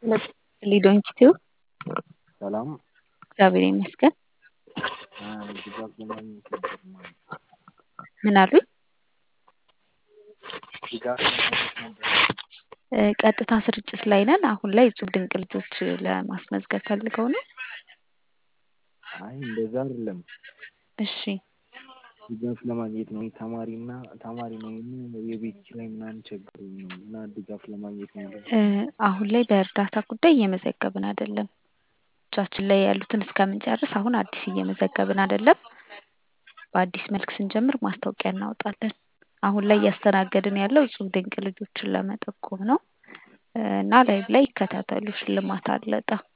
ሊዶንኪቲዩ ሰላም እግዚአብሔር ይመስገን። ድጋፍ ለማግኘት ነበር ማለት ምን አሉኝ? ድጋፍ ለማግኘት ነበር። እ፣ ቀጥታ ስርጭት ላይ ነን። አሁን ላይ እጹብ ድንቅ ልጆች ለማስመዝገብ ፈልገው ነው። አይ እንደዛ አይደለም፣ እሺ ድጋፍ ለማግኘት ነው። ተማሪና ተማሪ ነኝ እና የቤት ኪራይ ምናምን ቸግሮኝ ነው እና ድጋፍ ለማግኘት ነው። እ፣ አሁን ላይ በእርዳታ ጉዳይ እየመዘገብን አይደለም። እጃችን ላይ ያሉትን እስከምንጨርስ አሁን አዲስ እየመዘገብን አይደለም። በአዲስ መልክ ስንጀምር ማስታወቂያ እናወጣለን። አሁን ላይ እያስተናገድን ያለው እጹብ ድንቅ ልጆችን ለመጠቆም ነው እ፣ እና ላይቭ ላይ ይከታተሉ፣ ሽልማት አለ እጣ